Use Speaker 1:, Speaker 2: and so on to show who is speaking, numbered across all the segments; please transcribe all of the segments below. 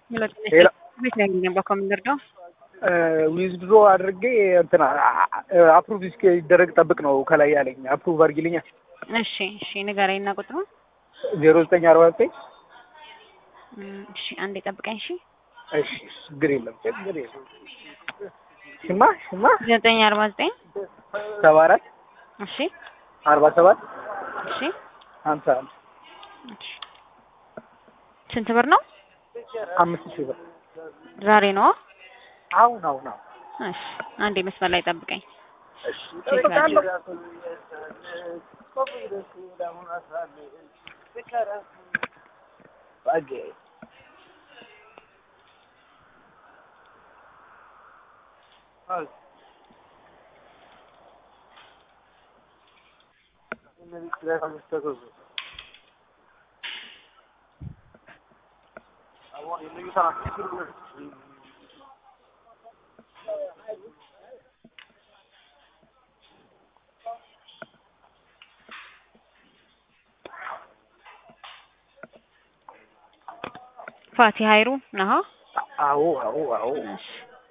Speaker 1: ቤት ነው ያገኘው ከምንረዳው
Speaker 2: ዊዝድሮ አድርጌ እንትና አፕሩቭ ይደረግ ጠብቅ ነው ከላይ ያለኝ። አፕሩቭ አድርጊልኛ።
Speaker 1: እሺ እሺ ንገረኝ እና ቁጥሩ
Speaker 2: ዜሮ ዘጠኝ አርባ ዘጠኝ
Speaker 1: እሺ አንዴ ጠብቀኝ። እሺ
Speaker 2: እሺ ችግር የለም ችግር የለም። ሽማ ሽማ
Speaker 1: ዘጠኝ አርባ ዘጠኝ
Speaker 2: ሰባ አራት
Speaker 1: እሺ
Speaker 2: አርባ ሰባት
Speaker 1: እሺ
Speaker 2: ሀምሳ አንድ
Speaker 1: እሺ ስንት ብር ነው?
Speaker 2: አምስት ሺህ ብር
Speaker 1: ዛሬ ነው?
Speaker 2: አሁን አሁን አሁን
Speaker 1: እሺ አንዴ መስመር ላይ ጠብቀኝ።
Speaker 2: እሺ እጠብቃለሁ።
Speaker 1: ፋቲ ሀይሩ ነሃ?
Speaker 2: አዎ አዎ አዎ
Speaker 1: እሺ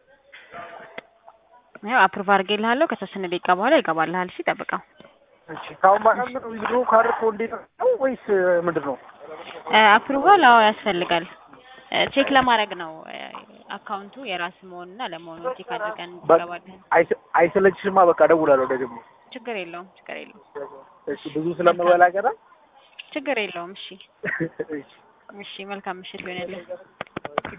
Speaker 1: ያው አፕሩቭ አድርጌልሃለሁ። ከተወሰነ ደቂቃ በኋላ ይገባልሃል። እሺ ጠብቀው።
Speaker 2: እሺ ካሁን በኋላ ምን ዊዝድሮ ካደረኩ እንዴት ነው ወይስ ምንድን ነው?
Speaker 1: አፕሩቫል አዎ ያስፈልጋል። ቼክ ለማድረግ ነው አካውንቱ የራስ መሆንና ለመሆኑ ቼክ አድርገን እንገባለን።
Speaker 2: አይስ- አይሰለችሽማ? በቃ እደውላለሁ ደግሞ።
Speaker 1: ችግር የለውም ችግር የለውም
Speaker 2: እሺ ብዙ ስለምበላ ገና
Speaker 1: ችግር የለውም። እሺ
Speaker 2: እሺ
Speaker 1: እሺ መልካም ምሽት ይሆንልህ።